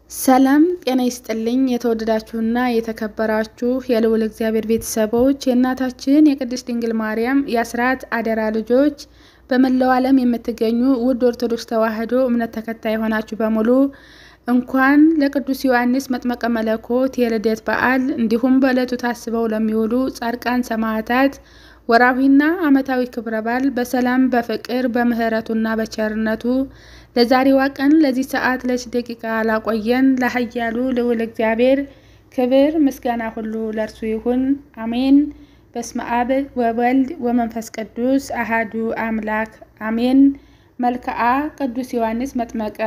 ሰላም ጤና ይስጥልኝ። የተወደዳችሁና የተከበራችሁ የልዑል እግዚአብሔር ቤተሰቦች የእናታችን የቅድስት ድንግል ማርያም የአስራት አደራ ልጆች በመላው ዓለም የምትገኙ ውድ ኦርቶዶክስ ተዋሕዶ እምነት ተከታይ የሆናችሁ በሙሉ እንኳን ለቅዱስ ዮሐንስ መጥመቀ መለኮት የልደት በዓል እንዲሁም በዕለቱ ታስበው ለሚውሉ ጻድቃን ሰማዕታት ወርኃዊና ዓመታዊ ክብረ በዓል በሰላም በፍቅር በምሕረቱና በቸርነቱ ለዛሬዋ ቀን ለዚህ ሰዓት ለዚህ ደቂቃ ላቆየን ለኃያሉ ልዑል እግዚአብሔር ክብር ምስጋና ሁሉ ለእርሱ ይሁን፣ አሜን። በስመ አብ ወወልድ ወመንፈስ ቅዱስ አሃዱ አምላክ አሜን። መልክዓ ቅዱስ ዮሐንስ መጥመቀ።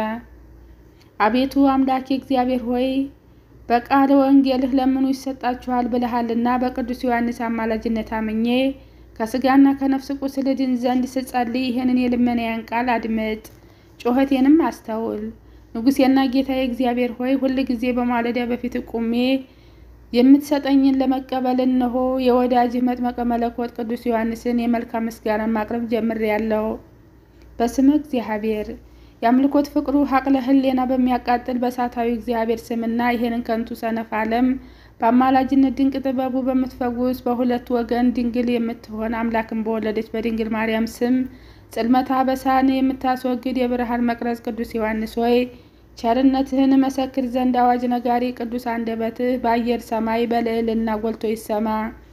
አቤቱ አምላኬ እግዚአብሔር ሆይ በቃለ ወንጌልህ ለምኑ ይሰጣችኋል ብለሃልና በቅዱስ ዮሐንስ አማላጅነት አምኜ ከስጋና ከነፍስ ቁስል ድን ዘንድ ስጸልይ ይህንን የልመናዬን ቃል አድምጥ፣ ጩኸቴንም አስተውል። ንጉሴና ጌታዬ እግዚአብሔር ሆይ ሁል ጊዜ በማለዳ በፊት ቁሜ የምትሰጠኝን ለመቀበል እነሆ የወዳጅህ መጥመቀ መለኮት ቅዱስ ዮሐንስን የመልካም ምስጋና ማቅረብ ጀምሬያለሁ። በስመ እግዚአብሔር የአምልኮት ፍቅሩ ሀቅለ ህሌና በሚያቃጥል በእሳታዊ እግዚአብሔር ስምና ይህንን ከንቱ ሰነፍ ዓለም በአማላጅነት ድንቅ ጥበቡ በምትፈውስ በሁለት ወገን ድንግል የምትሆን አምላክን በወለደች በድንግል ማርያም ስም ጽልመታ በሳን የምታስወግድ የብርሃን መቅረዝ ቅዱስ ዮሐንስ ሆይ ቸርነትህን መሰክር ዘንድ አዋጅ ነጋሪ ቅዱስ አንደበትህ በአየር ሰማይ በልዕልና ጎልቶ ይሰማ።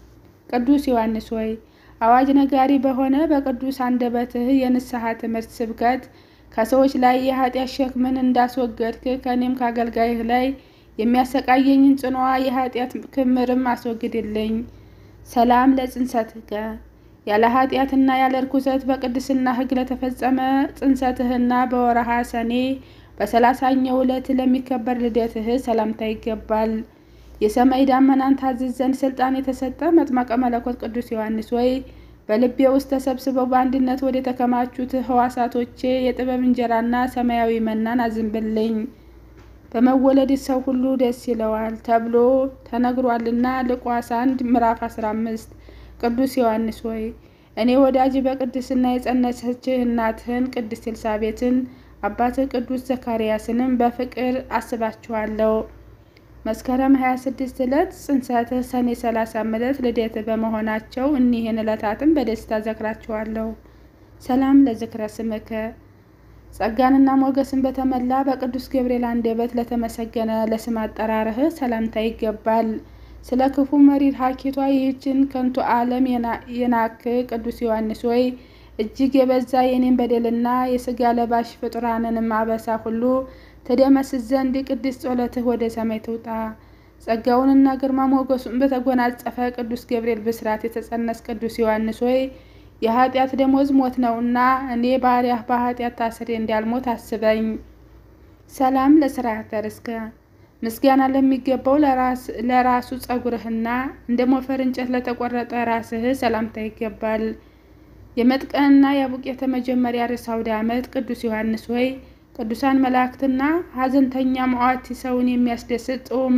ቅዱስ ዮሐንስ ሆይ አዋጅ ነጋሪ በሆነ በቅዱስ አንደበትህ የንስሐ ትምህርት ስብከት ከሰዎች ላይ የኃጢአት ሸክምን እንዳስወገድክ ከእኔም ከአገልጋይህ ላይ የሚያሰቃየኝን ጽኗ የኃጢአት ክምርም አስወግድልኝ። ሰላም ለጽንሰትከ ያለ ኃጢአትና ያለ ርኩሰት በቅድስና ሕግ ለተፈጸመ ጽንሰትህና በወረሃ ሰኔ በሰላሳኛው ዕለት ለሚከበር ልደትህ ሰላምታ ይገባል። የሰማይ ዳመናን ታዝዝ ዘንድ ስልጣን የተሰጠ መጥመቀ መለኮት ቅዱስ ዮሐንስ ወይ በልቤ ውስጥ ተሰብስበው በአንድነት ወደ ተከማቹት ህዋሳቶቼ የጥበብ እንጀራና ሰማያዊ መናን አዝንብልኝ። በመወለድ ሰው ሁሉ ደስ ይለዋል ተብሎ ተነግሯልና ሉቃስ አንድ ምዕራፍ 15 ቅዱስ ዮሐንስ ሆይ እኔ ወዳጅ በቅድስና የጸነሰችህ እናትህን ቅድስት ኤልሳቤትን አባትህ ቅዱስ ዘካርያስንም በፍቅር አስባችኋለሁ። መስከረም 26 ዕለት ጽንሰትህ፣ ሰኔ 30 ዕለት ልደትህ በመሆናቸው እኒህን ዕለታትን በደስታ ዘክራችኋለሁ። ሰላም ለዝክረ ስምከ ጸጋንና ሞገስን በተመላ በቅዱስ ገብርኤል አንደበት ለተመሰገነ ለስም አጠራርህ ሰላምታ ይገባል። ስለ ክፉ መሪር ሀኬቷ ይህችን ከንቱ ዓለም የናክ ቅዱስ ዮሐንስ ሆይ እጅግ የበዛ የኔን በደልና የስጋ ለባሽ ፍጡራንንም አበሳ ሁሉ ትደመስስ ዘንድ ቅድስት ጸሎትህ ወደ ሰማይ ትውጣ። ጸጋውንና ግርማ ሞገሱን በተጎናጸፈ ቅዱስ ገብርኤል ብስራት የተጸነስ ቅዱስ ዮሐንስ ሆይ የኃጢአት ደሞዝ ሞት ነውና እኔ ባሪያህ በኃጢአት ታስሬ እንዳልሞት አስበኝ። ሰላም ለስርዓተ ርስከ ምስጋና ለሚገባው ለራሱ ጸጉርህና እንደ ሞፈር እንጨት ለተቆረጠ ራስህ ሰላምታ ይገባል። የመጥቀንና የቡቄተ መጀመሪያ ርዕሰ አውደ ዓመት ቅዱስ ዮሐንስ ሆይ ቅዱሳን መላእክትና ሐዘንተኛ መዋቲ ሰውን የሚያስደስት ጾመ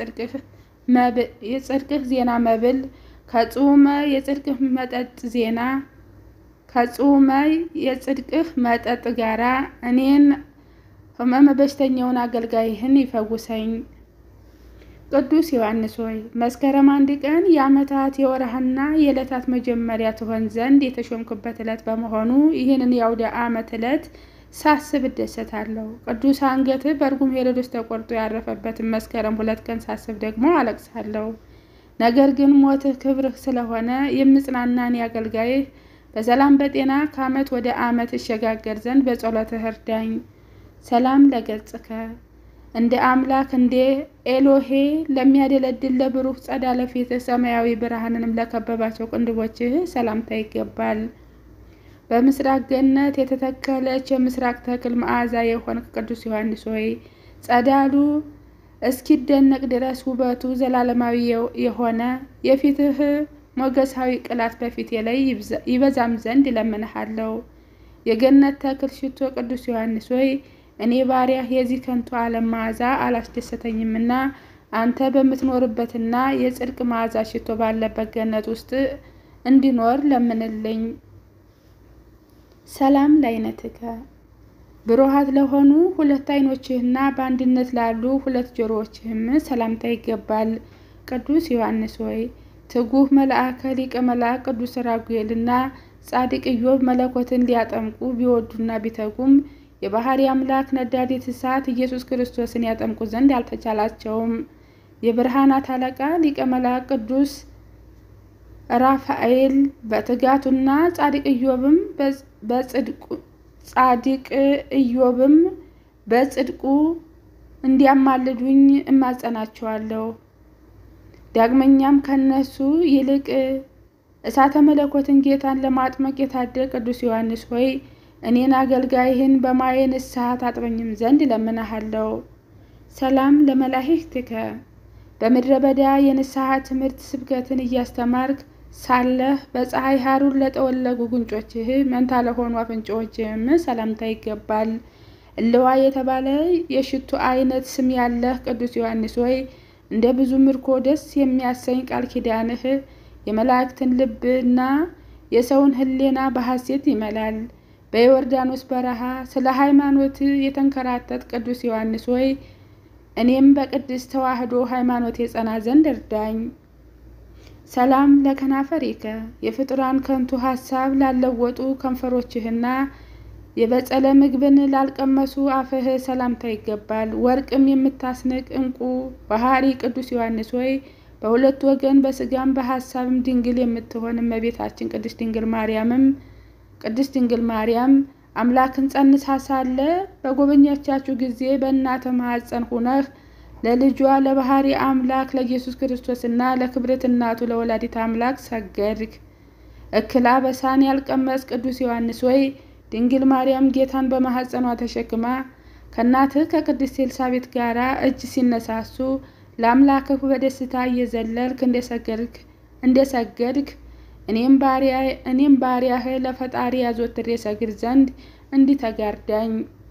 የጽድቅህ ዜና መብል ከጾመ የጽድቅህ መጠጥ ዜና ከጾመ የጽድቅህ መጠጥ ጋራ እኔን ሕመመ በሽተኛውን አገልጋይህን ይፈውሰኝ። ቅዱስ ዮሐንስ ሆይ መስከረም አንድ ቀን የዓመታት የወርሃና የዕለታት መጀመሪያ ትሆን ዘንድ የተሾምክበት ዕለት በመሆኑ ይህንን የአውደ ዓመት ዕለት ሳስብ እደሰታለሁ። ቅዱስ አንገትህ በእርጉም ሄሮድስ ተቆርጦ ያረፈበትን መስከረም ሁለት ቀን ሳስብ ደግሞ አለቅሳለሁ። ነገር ግን ሞትህ ክብርህ ስለሆነ የምጽናናን አገልጋይህ በሰላም በጤና ከዓመት ወደ ዓመት እሸጋገር ዘንድ በጸሎትህ እርዳኝ። ሰላም ለገጽከ እንደ አምላክ እንደ ኤሎሄ ለሚያደለድል ለብሩህ ጸዳለ ፊትህ ሰማያዊ ብርሃንንም ለከበባቸው ቅንድቦችህ ሰላምታ ይገባል። በምስራቅ ገነት የተተከለች የምስራቅ ተክል መዓዛ የሆንክ ቅዱስ ዮሐንስ ሆይ ጸዳሉ እስኪደነቅ ድረስ ውበቱ ዘላለማዊ የሆነ የፊትህ ሞገሳዊ ቅላት በፊቴ ላይ ይበዛም ዘንድ እለምንሃለሁ። የገነት ተክል ሽቶ ቅዱስ ዮሐንስ ሆይ እኔ ባሪያህ የዚህ ከንቱ ዓለም መዓዛ አላስደሰተኝምና አንተ በምትኖርበትና የጽድቅ መዓዛ ሽቶ ባለበት ገነት ውስጥ እንዲኖር ለምንልኝ። ሰላም ለዓይነትከ ብሩሃት ለሆኑ ሁለት ዓይኖችህና በአንድነት ላሉ ሁለት ጆሮዎችህም ሰላምታ ይገባል። ቅዱስ ዮሐንስ ሆይ ትጉህ መልአከ ሊቀ መልአክ ቅዱስ ራጉኤልና ጻድቅ ኢዮብ መለኮትን ሊያጠምቁ ቢወዱና ቢተጉም የባህሪ አምላክ ነዳዴት እሳት ኢየሱስ ክርስቶስን ያጠምቁ ዘንድ አልተቻላቸውም። የብርሃናት አለቃ ሊቀ መልአክ ቅዱስ ራፋኤል በትጋቱና ጻድቅ ኢዮብም በጽድቁ ጻድቅ ኢዮብም በጽድቁ እንዲያማልዱኝ እማጸናቸዋለሁ። ዳግመኛም ከነሱ ይልቅ እሳተ መለኮትን ጌታን ለማጥመቅ የታደለ ቅዱስ ዮሐንስ ሆይ እኔን አገልጋይህን በማየ ንስሐ ታጥበኝም ዘንድ እለምንሃለሁ። ሰላም ለመላእክትከ በምድረ በዳ የንስሐ ትምህርት ስብከትን እያስተማርክ ሳለህ በፀሐይ ሐሩር ለጠወለጉ ጉንጮችህ መንታ ለሆኑ አፍንጫዎችህም ሰላምታ ይገባል። እልዋ የተባለ የሽቱ አይነት ስም ያለህ ቅዱስ ዮሐንስ ሆይ እንደ ብዙ ምርኮ ደስ የሚያሰኝ ቃል ኪዳንህ የመላእክትን ልብና የሰውን ሕሊና በሐሴት ይመላል። በዮርዳኖስ በረሃ ስለ ሃይማኖት የተንከራተት ቅዱስ ዮሐንስ ሆይ እኔም በቅድስት ተዋሕዶ ሃይማኖት የጸና ዘንድ እርዳኝ። ሰላም ለከናፈሪከ የፍጡራን ከንቱ ሐሳብ ላለወጡ ከንፈሮችህና የበጸለ ምግብን ላልቀመሱ አፍህ ሰላምታ ይገባል። ወርቅም የምታስንቅ ዕንቁ ባህሪ ቅዱስ ዮሐንስ ሆይ በሁለት ወገን በስጋም በሐሳብም ድንግል የምትሆን እመቤታችን ቅድስት ድንግል ማርያምም ቅድስት ድንግል ማርያም አምላክን ጸንሳ ሳለ በጎበኛቻችሁ ጊዜ በእናተ ማኅፀን ሁነህ ለልጇ ለባህሪ አምላክ ለኢየሱስ ክርስቶስና ለክብርት እናቱ ለወላዲት አምላክ ሰገድክ። እክላ በሳን ያልቀመስ ቅዱስ ዮሐንስ ወይ ድንግል ማርያም ጌታን በማኅፀኗ ተሸክማ ከእናትህ ከቅድስት ኤልሳቤጥ ጋራ እጅ ሲነሳሱ ለአምላክህ በደስታ እየዘለልክ እንደሰገድክ እንደሰገድክ እኔም ባሪያህ ለፈጣሪ ያዘወትሬ ሰግድ ዘንድ እንዲህ ተጋርዳኝ።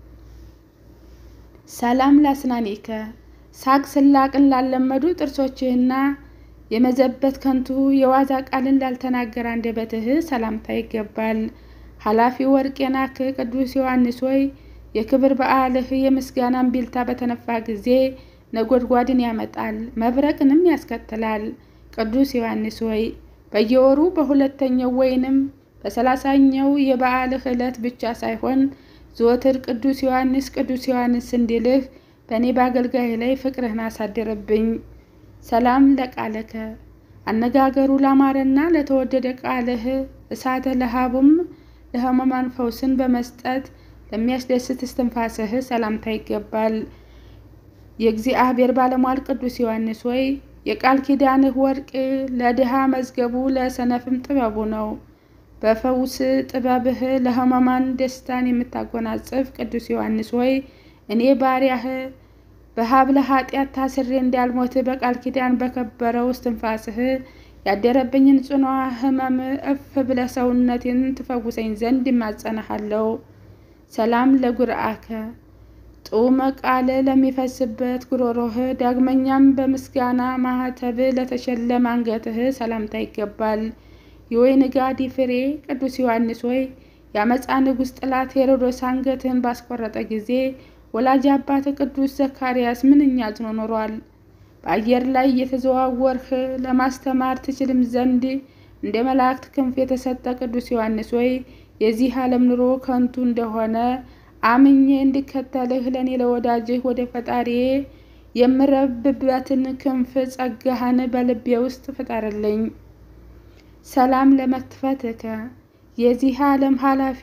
ሰላም ላስናኒከ ሳቅ ስላቅን ላለመዱ ጥርሶችህና የመዘበት ከንቱ የዋዛ ቃልን ላልተናገረ አንደበትህ ሰላምታ ይገባል። ኃላፊ ወርቅ የናክ ቅዱስ ዮሐንስ ሆይ የክብር በዓልህ የምስጋናን ቢልታ በተነፋ ጊዜ ነጎድጓድን ያመጣል፣ መብረቅንም ያስከትላል። ቅዱስ ዮሐንስ ሆይ በየወሩ በሁለተኛው ወይንም በሰላሳኛው የበዓልህ ዕለት ብቻ ሳይሆን ዘወትር ቅዱስ ዮሐንስ ቅዱስ ዮሐንስ እንዲልህ በእኔ በአገልጋይ ላይ ፍቅርህን አሳድርብኝ። ሰላም ለቃለከ አነጋገሩ ላማረና ለተወደደ ቃልህ እሳተ ለሃቡም ለሕሙማን ፈውስን በመስጠት ለሚያስደስት እስትንፋስህ ሰላምታ ይገባል። የእግዚአብሔር ባለሟል ቅዱስ ዮሐንስ ሆይ የቃል ኪዳንህ ወርቅ ለድሃ መዝገቡ ለሰነፍም ጥበቡ ነው። በፈውስ ጥበብህ ለሕሙማን ደስታን የምታጎናጽፍ ቅዱስ ዮሐንስ ሆይ እኔ ባሪያህ በሀብለ ኃጢአት ታስሬ እንዳልሞት በቃል ኪዳን በከበረው እስትንፋስህ ያደረብኝን ጽኗ ሕመም እፍ ብለ ሰውነቴን ትፈውሰኝ ዘንድ ይማጸንሃለሁ። ሰላም ለጉርአከ ጡመ ቃል ለሚፈስበት ጉሮሮህ ዳግመኛም በምስጋና ማህተብ ለተሸለመ አንገትህ ሰላምታ ይገባል። የወይን ጋዲ ፍሬ ቅዱስ ዮሐንስ ሆይ የአመፃ ንጉሥ ጥላት ሄሮዶስ አንገትህን ባስቆረጠ ጊዜ ወላጅ አባት ቅዱስ ዘካርያስ ምንኛ አዝኖ ኖሯል። በአየር ላይ እየተዘዋወርህ ለማስተማር ትችልም ዘንድ እንደ መላእክት ክንፍ የተሰጠ ቅዱስ ዮሐንስ ሆይ የዚህ ዓለም ኑሮ ከንቱ እንደሆነ አምኜ እንድከተልህ ለእኔ ለወዳጅህ ወደ ፈጣሪዬ የምረብበትን ክንፍ ጸጋህን በልቤ ውስጥ ፍጠርልኝ። ሰላም ለመክፈትከ የዚህ ዓለም ኃላፊ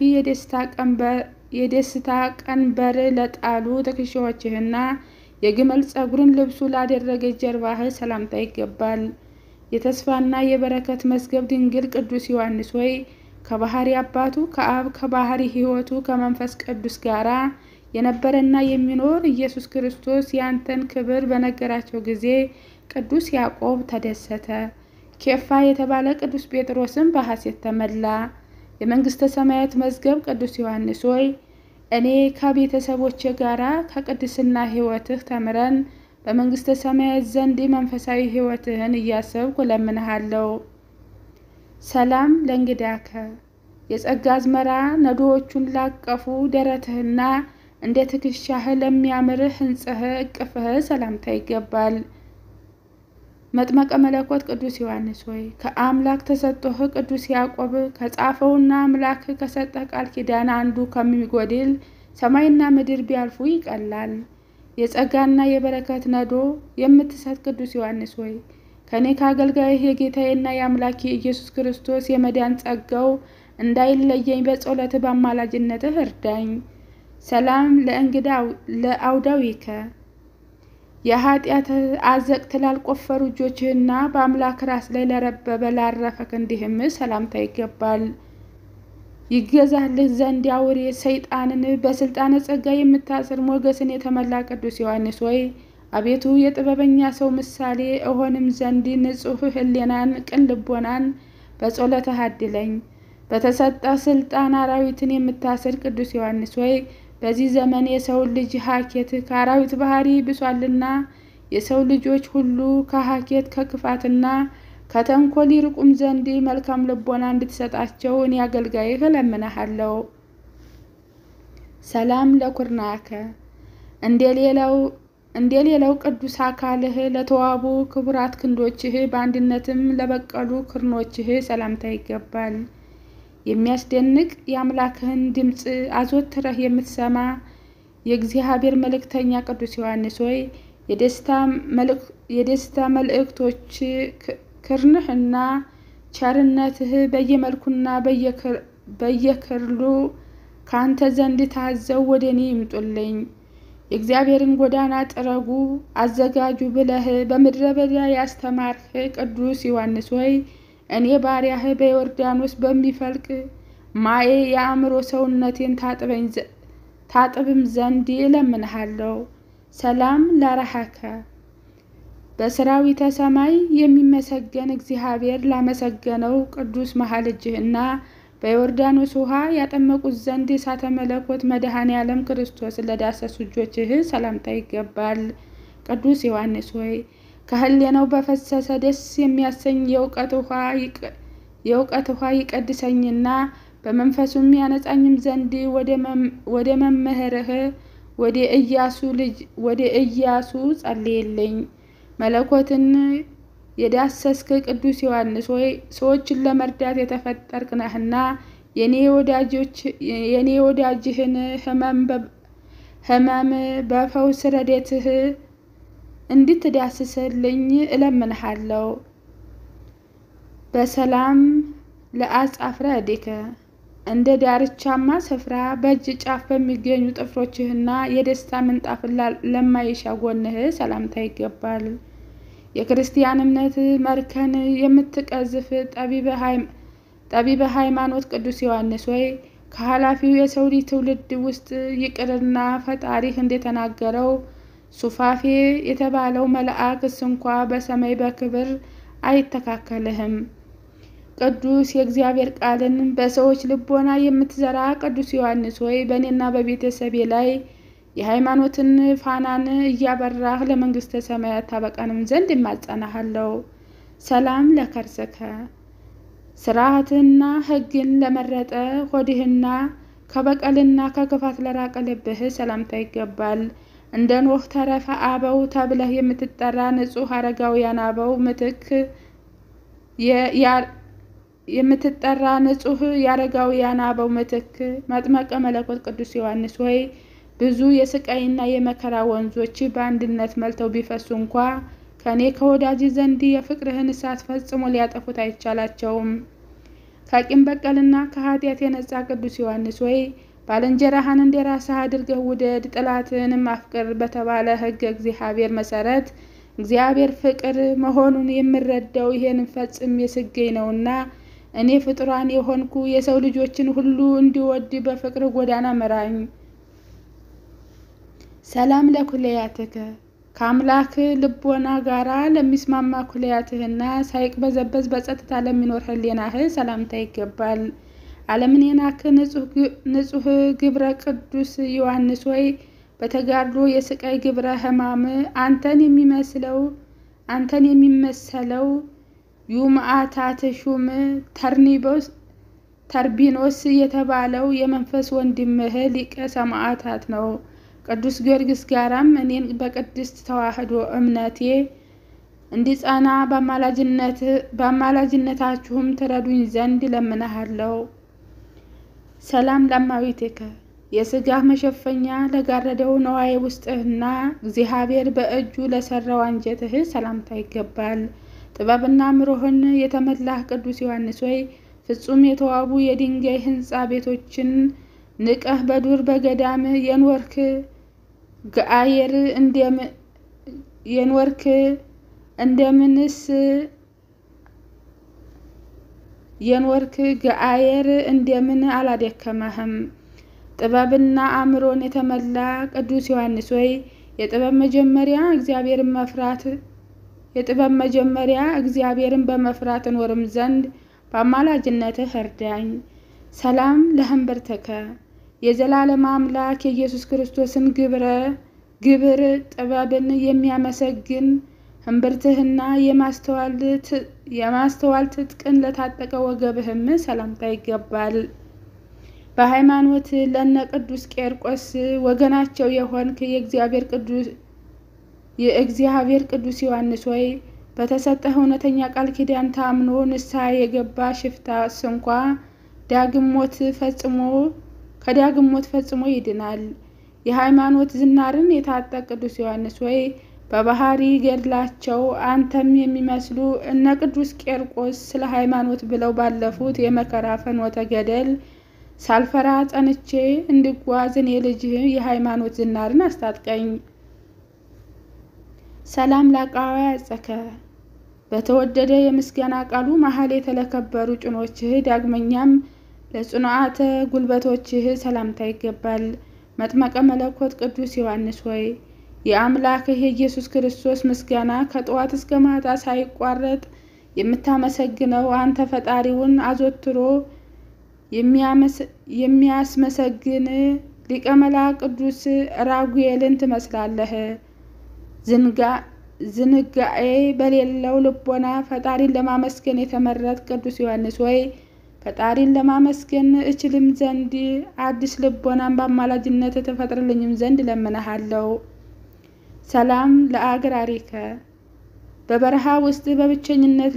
የደስታ ቀንበር ለጣሉ ትከሻዎችህና የግመል ጸጉርን ልብሱ ላደረገች ጀርባህ ሰላምታ ይገባል። የተስፋና የበረከት መዝገብ ድንግል ቅዱስ ዮሐንስ ሆይ ከባህሪ አባቱ ከአብ ከባህሪ ሕይወቱ ከመንፈስ ቅዱስ ጋራ የነበረና የሚኖር ኢየሱስ ክርስቶስ ያንተን ክብር በነገራቸው ጊዜ ቅዱስ ያዕቆብ ተደሰተ። ኬፋ የተባለ ቅዱስ ጴጥሮስም በሐሴት ተመላ። የመንግሥተ ሰማያት መዝገብ ቅዱስ ዮሐንስ ሆይ እኔ ከቤተሰቦቼ ጋራ ከቅድስና ሕይወትህ ተምረን በመንግሥተ ሰማያት ዘንድ መንፈሳዊ ሕይወትህን እያሰብኩ እለምንሃለሁ። ሰላም ለእንግዳከ የጸጋ አዝመራ ነዶዎቹን ላቀፉ ደረትህና እንደ ትከሻህ ለሚያምር ሕንጽህ እቅፍህ ሰላምታ ይገባል። መጥመቀ መለኮት ቅዱስ ዮሐንስ ሆይ ከአምላክ ተሰጥቶህ ቅዱስ ያዕቆብ ከጻፈውና አምላክ ከሰጠህ ቃል ኪዳን አንዱ ከሚጎድል ሰማይና ምድር ቢያልፉ ይቀላል። የጸጋና የበረከት ነዶ የምትሰጥ ቅዱስ ዮሐንስ ሆይ ከእኔ ከአገልጋይህ የጌታዬና የአምላኬ ኢየሱስ ክርስቶስ የመዳን ጸጋው እንዳይለየኝ በጸሎት በአማላጅነትህ እርዳኝ። ሰላም ለእንግዳ ለአውዳዊከ የኃጢአት አዘቅት ላልቆፈሩ እጆችህና በአምላክ ራስ ላይ ለረበበ ላረፈ ክንድህም ሰላምታ ይገባል። ይገዛልህ ዘንድ አውሬ ሰይጣንን በስልጣነ ጸጋ የምታስር ሞገስን የተመላ ቅዱስ ዮሐንስ ሆይ አቤቱ የጥበበኛ ሰው ምሳሌ እሆንም ዘንድ ንጹሕ ሕሊናን ቅን ልቦናን በጸሎትህ አድለኝ። በተሰጠ ስልጣን አራዊትን የምታስር ቅዱስ ዮሐንስ ሆይ በዚህ ዘመን የሰው ልጅ ሀኬት ከአራዊት ባህሪ ብሷልና የሰው ልጆች ሁሉ ከሀኬት ከክፋትና ከተንኮል ይርቁም ዘንድ መልካም ልቦና እንድትሰጣቸው እኔ አገልጋይህ እለምንሃለሁ። ሰላም ለኩርናከ እንደ ሌላው ቅዱስ አካልህ ለተዋቡ ክቡራት ክንዶችህ በአንድነትም ለበቀሉ ክርኖችህ ሰላምታ ይገባል። የሚያስደንቅ የአምላክህን ድምፅ አዘወትረህ የምትሰማ የእግዚአብሔር መልእክተኛ ቅዱስ ዮሐንስ ሆይ የደስታ መልእክቶች ክርንህና ቸርነትህ በየመልኩና በየክርሉ ከአንተ ዘንድ ታዘው ወደ እኔ ይምጡልኝ። የእግዚአብሔርን ጎዳና ጥረጉ አዘጋጁ ብለህ በምድረ በዳ ያስተማርህ ቅዱስ ዮሐንስ ሆይ እኔ ባሪያህ በዮርዳኖስ በሚፈልቅ ማዬ የአእምሮ ሰውነቴን ታጥብም ዘንድ እለምንሃለሁ። ሰላም ለረሃከ በሰራዊተ ሰማይ የሚመሰገን እግዚአብሔር ላመሰገነው ቅዱስ መሀል እጅህና በዮርዳኖስ ውሃ ያጠመቁት ዘንድ እሳተ መለኮት መድኃኔ ዓለም ክርስቶስ ለዳሰሱ እጆችህ ሰላምታ ይገባል። ቅዱስ ዮሐንስ ሆይ ከህሌናው በፈሰሰ ደስ የሚያሰኝ የእውቀት ውሃ ይቀድሰኝና በመንፈሱም ያነጻኝም ዘንድ ወደ መምህርህ ወደ ኢያሱ ልጅ ወደ ኢያሱ ጸልይልኝ። መለኮትን የዳሰስክ ቅዱስ ዮሐንስ ሆይ ሰዎችን ለመርዳት የተፈጠርክ ነህና የኔ ወዳጅህን ሕመም በፈውስ ረድኤትህ እንድትዳስስልኝ እለምንሃለሁ። በሰላም ለአጻፍረ እዴከ እንደ ዳርቻማ ስፍራ በእጅ ጫፍ በሚገኙ ጥፍሮችህና የደስታ ምንጣፍን ለማይሻ ጎንህ ሰላምታ ይገባል። የክርስቲያን እምነት መርከን የምትቀዝፍ ጠቢበ ሃይማኖት ቅዱስ ዮሐንስ ሆይ ከኃላፊው የሰው ልጅ ትውልድ ውስጥ ይቅርና ፈጣሪህ እንደተናገረው ሱፋፌ የተባለው መልአክስ እንኳ በሰማይ በክብር አይተካከልህም። ቅዱስ የእግዚአብሔር ቃልን በሰዎች ልቦና የምትዘራ ቅዱስ ዮሐንስ ሆይ በእኔና በቤተሰቤ ላይ የሃይማኖትን ፋናን እያበራህ ለመንግሥተ ሰማያት ታበቃንም ዘንድ እማጸናሃለሁ። ሰላም ለከርስከ ስርዓትና ሕግን ለመረጠ ሆድህና ከበቀልና ከክፋት ለራቀ ልብህ ሰላምታ ይገባል። እንደ ኖህ ተረፈ አበው ተብለህ የምትጠራ ንጹሕ አረጋውያን አበው ምትክ የምትጠራ ንጹሕ የአረጋውያን አበው ምትክ መጥመቀ መለኮት ቅዱስ ዮሐንስ ሆይ ብዙ የስቃይና የመከራ ወንዞች በአንድነት መልተው ቢፈሱ እንኳ ከእኔ ከወዳጅ ዘንድ የፍቅርህን እሳት ፈጽሞ ሊያጠፉት አይቻላቸውም። ከቂም በቀልና ከኃጢአት የነጻ ቅዱስ ዮሐንስ ሆይ ባልንጀራህን እንደ ራስህ አድርገህ ውደድ፣ ጠላትህንም አፍቅር በተባለ ሕገ እግዚአብሔር መሰረት እግዚአብሔር ፍቅር መሆኑን የምረዳው ይሄንን ፈጽሜ ስገኝ ነውና እኔ ፍጡራን የሆንኩ የሰው ልጆችን ሁሉ እንዲወድ በፍቅር ጎዳና ምራኝ። ሰላም ለኩለያትከ ከአምላክ ልቦና ጋራ ለሚስማማ ኩለያትህና ሳይቅበዘበዝ በጸጥታ ለሚኖር ህሌናህ ሰላምታ ይገባል። ዓለምን የናክ ንጹሕ ግብረ ቅዱስ ዮሐንስ ሆይ በተጋድሎ የስቃይ ግብረ ሕማም አንተን የሚመስለው አንተን የሚመሰለው ዩምአታት ሹም ተርቢኖስ የተባለው የመንፈስ ወንድምህ ሊቀ ሰማዕታት ነው። ቅዱስ ጊዮርጊስ ጋራም እኔን በቅድስት ተዋሕዶ እምነቴ እንዲጸና በአማላጅነታችሁም ትረዱኝ ዘንድ እለምንሃለሁ። ሰላም ለእማቤትከ የሥጋህ መሸፈኛ ለጋረደው ነዋየ ውስጥህና እግዚአብሔር በእጁ ለሠራው አንጀትህ ሰላምታ ይገባል። ጥበብና ምሮህን የተመላህ ቅዱስ ዮሐንስ ሆይ ፍጹም የተዋቡ የድንጋይ ሕንፃ ቤቶችን ንቀህ በዱር በገዳም የኖርክ ገአየር የኖርክ እንደምንስ የኖርክ ገአየር እንደምን አላደከመህም? ጥበብና አእምሮን የተመላ ቅዱስ ዮሐንስ ሆይ የጥበብ መጀመሪያ እግዚአብሔርን መፍራት የጥበብ መጀመሪያ እግዚአብሔርን በመፍራት እኖርም ዘንድ በአማላጅነትህ እርዳኝ። ሰላም ለህንብርትከ የዘላለም አምላክ የኢየሱስ ክርስቶስን ግብረ ግብር ጥበብን የሚያመሰግን ህንብርትህና የማስተዋል ትጥቅን ለታጠቀ ወገብህም ሰላምታ ይገባል። በሃይማኖት ለነ ቅዱስ ቄርቆስ ወገናቸው የሆንክ የእግዚአብሔር ቅዱስ ዮሐንስ ሆይ በተሰጠህ እውነተኛ ቃል ኪዳን ታምኖ ንስሐ የገባ ሽፍታ ስንኳ ዳግም ሞት ፈጽሞ ከዳግም ሞት ፈጽሞ ይድናል። የሃይማኖት ዝናርን የታጠቅ ቅዱስ ዮሐንስ ሆይ በባህሪ ገድላቸው አንተም የሚመስሉ እነ ቅዱስ ቄርቆስ ስለ ሃይማኖት ብለው ባለፉት የመከራ ፍኖተ ገደል ሳልፈራ ጸንቼ እንድጓዝ እኔ ልጅህ የሃይማኖት ዝናርን አስታጥቀኝ። ሰላም ላቃዋ ያጸከ በተወደደ የምስጋና ቃሉ መሀል የተለከበሩ ጭኖችህ ዳግመኛም ለጽኑዓተ ጉልበቶችህ ሰላምታ ይገባል። መጥመቀ መለኮት ቅዱስ ዮሐንስ ሆይ የአምላክህ የኢየሱስ ክርስቶስ ምስጋና ከጠዋት እስከ ማታ ሳይቋረጥ የምታመሰግነው አንተ ፈጣሪውን አዘወትሮ የሚያስመሰግን ሊቀ መላእክት ቅዱስ ራጉኤልን ትመስላለህ። ዝንጋኤ በሌለው ልቦና ፈጣሪን ለማመስገን የተመረጥ ቅዱስ ዮሐንስ ሆይ ፈጣሪን ለማመስገን እችልም ዘንድ አዲስ ልቦናን በአማላጅነት ተፈጥርልኝም ዘንድ ለምንሃለሁ። ሰላም ለአግራሪከ በበረሃ ውስጥ በብቸኝነት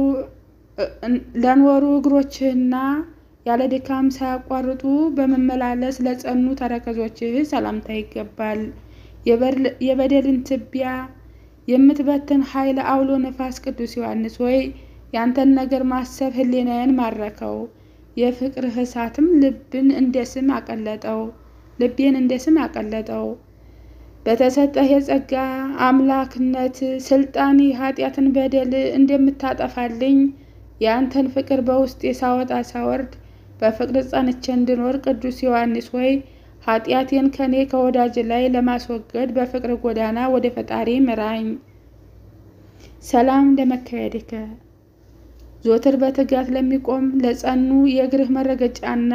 ለኖሩ እግሮችህና ያለ ድካም ሳያቋርጡ በመመላለስ ለጸኑ ተረከዞችህ ሰላምታ ይገባል። የበደልን ትቢያ የምትበትን ኃይለ አውሎ ነፋስ ቅዱስ ዮሐንስ ሆይ ያንተን ነገር ማሰብ ሕሊናዬን ማረከው። የፍቅርህ እሳትም ልብን እንደ ስም አቀለጠው ልቤን እንደ ስም አቀለጠው። በተሰጠህ የጸጋ አምላክነት ስልጣን ኃጢአትን በደል እንደምታጠፋልኝ የአንተን ፍቅር በውስጤ ሳወጣ ሳወርድ በፍቅር ጸንቼ እንድኖር ቅዱስ ዮሐንስ ሆይ ኃጢአቴን ከኔ ከወዳጅ ላይ ለማስወገድ በፍቅር ጎዳና ወደ ፈጣሪ ምራኝ። ሰላም ለመካሄድከ ዞትር በትጋት ለሚቆም ለጸኑ የእግርህ መረገጫና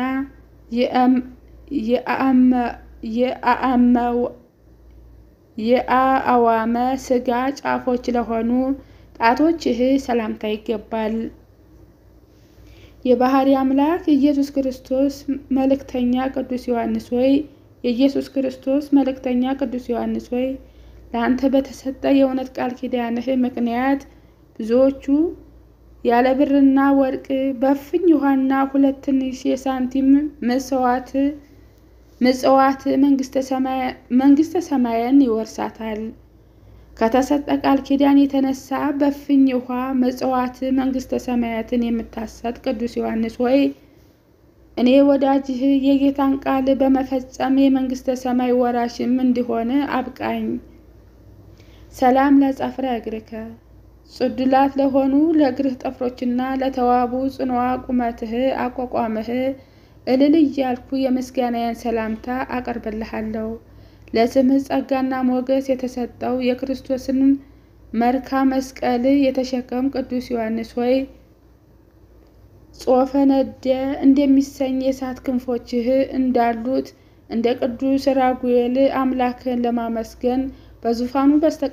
የአእዋመ ስጋ ጫፎች ለሆኑ ጣቶችህ ሰላምታ ይገባል። የባህሪ አምላክ የኢየሱስ ክርስቶስ መልእክተኛ ቅዱስ ዮሐንስ ሆይ የኢየሱስ ክርስቶስ መልእክተኛ ቅዱስ ዮሐንስ ሆይ ለአንተ በተሰጠ የእውነት ቃል ኪዳንህ ምክንያት ብዙዎቹ ያለ ብርና ወርቅ በእፍኝ ውሃና ሁለት ትንሽ የሳንቲም ምጽዋት ምጽዋት መንግስተ ሰማያን ይወርሳታል። ከተሰጠ ቃል ኪዳን የተነሳ በእፍኝ ውሃ ምጽዋት መንግስተ ሰማያትን የምታሰጥ ቅዱስ ዮሐንስ ሆይ እኔ ወዳጅህ የጌታን ቃል በመፈጸም የመንግስተ ሰማይ ወራሽም እንዲሆን አብቃኝ። ሰላም ለጸፍረ እግርከ ጽዱላት ለሆኑ ለእግርህ ጠፍሮችና ለተዋቡ ጽንዋ ቁመትህ አቋቋምህ እልል እያልኩ የምስጋናዬን ሰላምታ አቀርብልሃለሁ። ለስምህ ጸጋና ሞገስ የተሰጠው የክርስቶስን መርካ መስቀል የተሸከም ቅዱስ ዮሐንስ ሆይ ጾፈ ነደ እንደሚሰኝ የእሳት ክንፎችህ እንዳሉት እንደ ቅዱስ ራጉኤል አምላክን ለማመስገን በዙፋኑ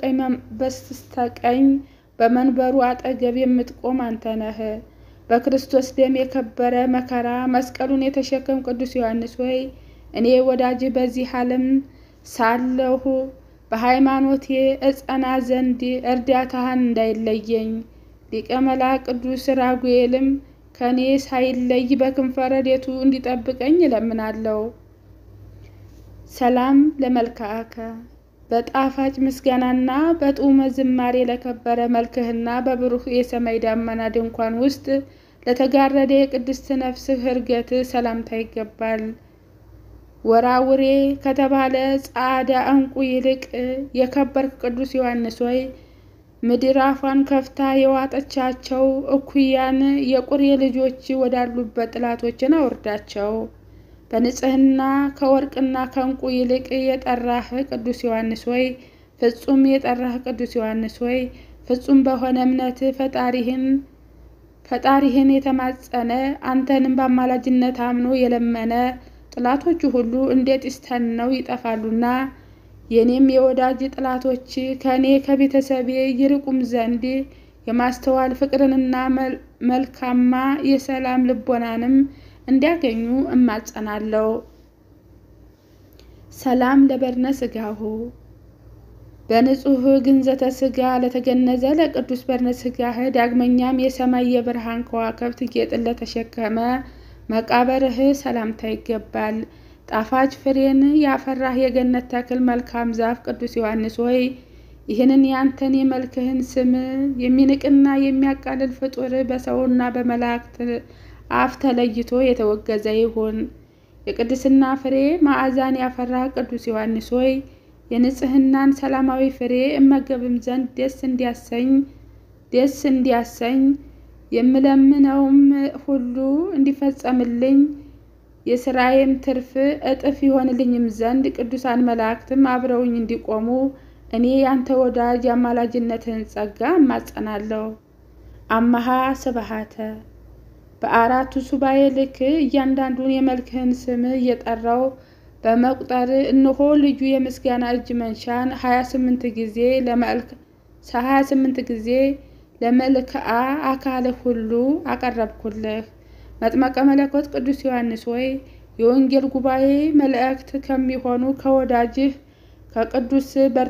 በስተቀኝ በመንበሩ አጠገብ የምትቆም አንተ ነህ። በክርስቶስ ደም የከበረ መከራ መስቀሉን የተሸከም ቅዱስ ዮሐንስ ሆይ እኔ ወዳጅ በዚህ ዓለም ሳለሁ በሃይማኖቴ እጸና ዘንድ እርዳታህን እንዳይለየኝ ሊቀ መላእክት ቅዱስ ራጉኤልም ከእኔ ሳይለይ በክንፈ ረድኤቱ እንዲጠብቀኝ እለምናለሁ። ሰላም ለመልክዓከ በጣፋጭ ምስጋናና በጡመ ዝማሬ ለከበረ መልክህና በብሩህ የሰማይ ደመና ድንኳን ውስጥ ለተጋረደ የቅድስት ነፍስህ ዕርገት ሰላምታ ይገባል። ወራውሬ ከተባለ ጻዕዳ ዕንቁ ይልቅ የከበርክ ቅዱስ ዮሐንስ ሆይ ምድር አፏን ከፍታ የዋጠቻቸው እኩያን የቁሬ ልጆች ወዳሉበት ጥላቶችን አውርዳቸው። በንጽህና ከወርቅና ከዕንቁ ይልቅ የጠራህ ቅዱስ ዮሐንስ ሆይ ፍጹም የጠራህ ቅዱስ ዮሐንስ ሆይ ፍጹም በሆነ እምነት ፈጣሪህን ፈጣሪህን የተማጸነ አንተንም በአማላጅነት አምኖ የለመነ ጥላቶቹ ሁሉ እንደ ጢስ ተነው ይጠፋሉና የኔም የወዳጅ ጥላቶች ከእኔ ከቤተሰቤ ይርቁም ዘንድ የማስተዋል ፍቅርንና መልካማ የሰላም ልቦናንም እንዲያገኙ እማጸናለሁ። ሰላም ለበድነ ሥጋሁ በንጹሕ ግንዘተ ሥጋ ለተገነዘ ለቅዱስ በድነ ሥጋህ ዳግመኛም የሰማይ የብርሃን ከዋክብት ጌጥን ለተሸከመ መቃብርህ ሰላምታ ይገባል። ጣፋጭ ፍሬን ያፈራህ የገነት ተክል መልካም ዛፍ ቅዱስ ዮሐንስ ሆይ ይህንን ያንተን የመልክህን ስም የሚንቅና የሚያቃልል ፍጡር በሰውና በመላእክት አፍ ተለይቶ የተወገዘ ይሁን። የቅድስና ፍሬ ማዕዛን ያፈራህ ቅዱስ ዮሐንስ ሆይ የንጽህናን ሰላማዊ ፍሬ እመገብም ዘንድ ደስ እንዲያሰኝ ደስ እንዲያሰኝ የምለምነውም ሁሉ እንዲፈጸምልኝ የስራዬም ትርፍ እጥፍ ይሆንልኝም ዘንድ ቅዱሳን መላእክትም አብረውኝ እንዲቆሙ እኔ ያንተ ወዳጅ የአማላጅነትህን ጸጋ እማጸናለሁ። አመሃ ስብሃተ በአራቱ ሱባኤ ልክ እያንዳንዱን የመልክህን ስም እየጠራው በመቁጠር እነሆ ልዩ የምስጋና እጅ መንሻን ሀያ ስምንት ጊዜ ለመልክ ሀያ ስምንት ጊዜ ለመልክዓ አካልህ ሁሉ አቀረብኩልህ። መጥመቀ መለኮት ቅዱስ ዮሐንስ ሆይ የወንጌል ጉባኤ መላእክት ከሚሆኑ ከወዳጅህ ከቅዱስ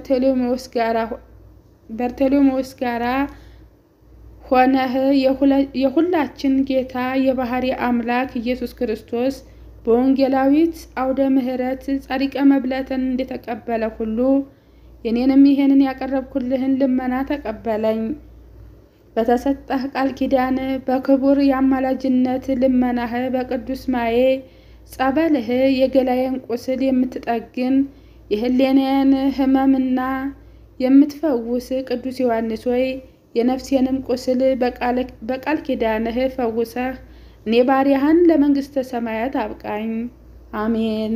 በርቴሌሜዎስ ጋራ ሆነህ የሁላችን ጌታ የባህሪ አምላክ ኢየሱስ ክርስቶስ በወንጌላዊት አውደ ምሕረት ጸሪቀ መብለትን እንደተቀበለ ሁሉ የኔንም ይሄንን ያቀረብኩልህን ልመና ተቀበለኝ። በተሰጠህ ቃል ኪዳን በክቡር የአማላጅነት ልመናህ በቅዱስ ማዬ ጸበልህ የገላዬን ቁስል የምትጠግን የህሌናዬን ሕመምና የምትፈውስ ቅዱስ ዮሐንስ ሆይ የነፍሴንም ቁስል በቃል ኪዳንህ ፈውሰህ እኔ ባሪያህን ለመንግሥተ ሰማያት አብቃኝ። አሜን።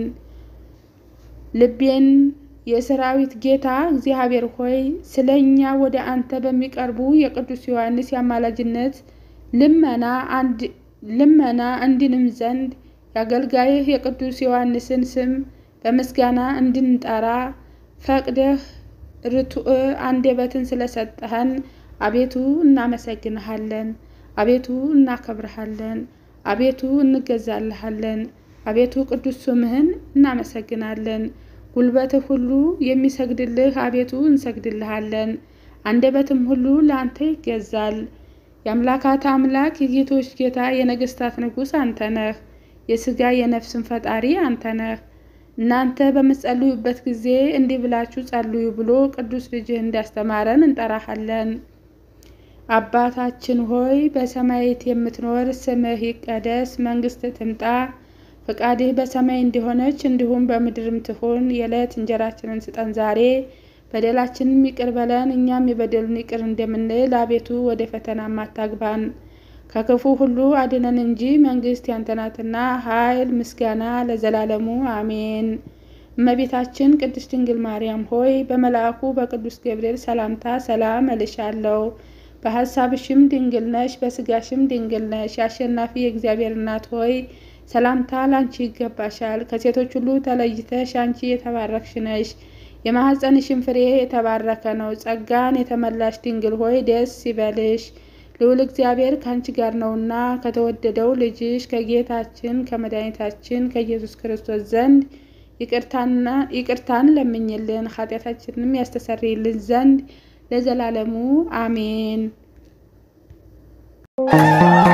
ልቤን የሰራዊት ጌታ እግዚአብሔር ሆይ ስለ እኛ ወደ አንተ በሚቀርቡ የቅዱስ ዮሐንስ የአማላጅነት ልመና እንድንም ዘንድ የአገልጋይህ የቅዱስ ዮሐንስን ስም በምስጋና እንድንጠራ ፈቅደህ ርቱዕ አንደበትን ስለሰጠኸን አቤቱ እናመሰግንሃለን። አቤቱ እናከብርሃለን። አቤቱ እንገዛልሃለን። አቤቱ ቅዱስ ስምህን እናመሰግናለን። ጉልበትህ ሁሉ የሚሰግድልህ አቤቱ እንሰግድልሃለን። አንደበትም ሁሉ ለአንተ ይገዛል። የአምላካት አምላክ የጌቶች ጌታ የነገስታት ንጉሥ አንተ ነህ። የሥጋ የነፍስን ፈጣሪ አንተ ነህ። እናንተ በምትጸልዩበት ጊዜ እንዲህ ብላችሁ ጸልዩ ብሎ ቅዱስ ልጅህ እንዳስተማረን እንጠራሃለን። አባታችን ሆይ በሰማያት የምትኖር ስምህ ይቀደስ፣ መንግሥትህ ትምጣ፣ ፈቃድህ በሰማይ እንደሆነች እንዲሁም በምድርም ትሁን። የዕለት እንጀራችንን ስጠን ዛሬ፣ በደላችንም ይቅር በለን እኛም የበደሉን ይቅር እንደምንል፣ አቤቱ ወደ ፈተና አታግባን ከክፉ ሁሉ አድነን እንጂ መንግሥት ያንተ ናትና፣ ኃይል፣ ምስጋና ለዘላለሙ አሜን። እመቤታችን ቅድስት ድንግል ማርያም ሆይ በመልአኩ በቅዱስ ገብርኤል ሰላምታ ሰላም እልሻለሁ። በሐሳብሽም ድንግል ነሽ፣ በሥጋሽም ድንግል ነሽ። የአሸናፊ የእግዚአብሔር እናት ሆይ ሰላምታ ላንቺ ይገባሻል። ከሴቶች ሁሉ ተለይተሽ አንቺ የተባረክሽ ነሽ፣ የማኅፀንሽም ፍሬ የተባረከ ነው። ጸጋን የተመላሽ ድንግል ሆይ ደስ ይበልሽ፣ ልዑል እግዚአብሔር ከአንቺ ጋር ነውና ከተወደደው ልጅሽ ከጌታችን ከመድኃኒታችን ከኢየሱስ ክርስቶስ ዘንድ ይቅርታን ለምኝልን ኃጢአታችንንም ያስተሰርይልን ዘንድ ለዘላለሙ አሜን።